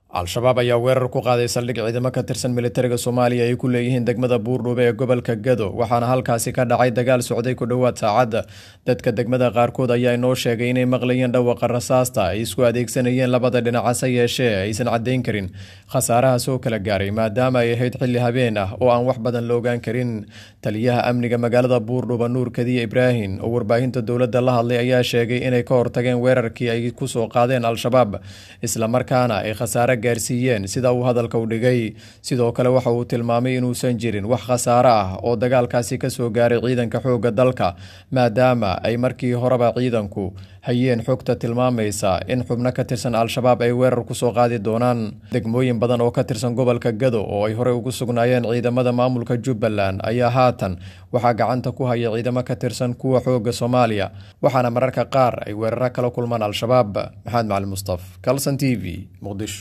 al-shabaab ayaa weerar ku qaaday saldhig ciidamo ka tirsan militariga soomaaliya ay ku leeyihiin degmada buurdhuube ee gobolka gado waxaana halkaasi ka dhacay dagaal socday ku dhowaad saacadda dadka degmada qaarkood ayaa inoo sheegay inay maqlayeen dhawaqa rasaasta ay isku adeegsanayeen labada dhinac hase yeeshee aysan caddayn karin khasaaraha soo kala gaaray maadaama ay ahayd xilli habeen ah oo aan wax badan la ogaan karin taliyaha amniga magaalada buurdhuuba nuur kadiye ibraahim oo warbaahinta dowladda la hadlay ayaa sheegay inay ka hortageen weerarkii ay kusoo qaadeen al-shabaab islamarkaana ay khasaare gaarsiiyeen sida uu hadalka u dhigay sidoo kale waxa uu tilmaamay inuusan jirin wax khasaare ah oo dagaalkaasi kasoo gaaray ciidanka xoogga dalka maadaama ay markii horeba ciidanku hayeen xogta tilmaamaysa in xubno ka tirsan al-shabaab ay weerar kusoo qaadi doonaan degmooyin badan oo ka tirsan gobolka gado oo ay horey ugu sugnaayeen ciidamada maamulka jubbaland ayaa haatan waxaa gacanta ku haya ciidamo ka tirsan kuwa xoogga soomaaliya waxaana mararka qaar ay weeraro kala kulmaan al-shabaab maxamed macali mustaf calson t v muqdisho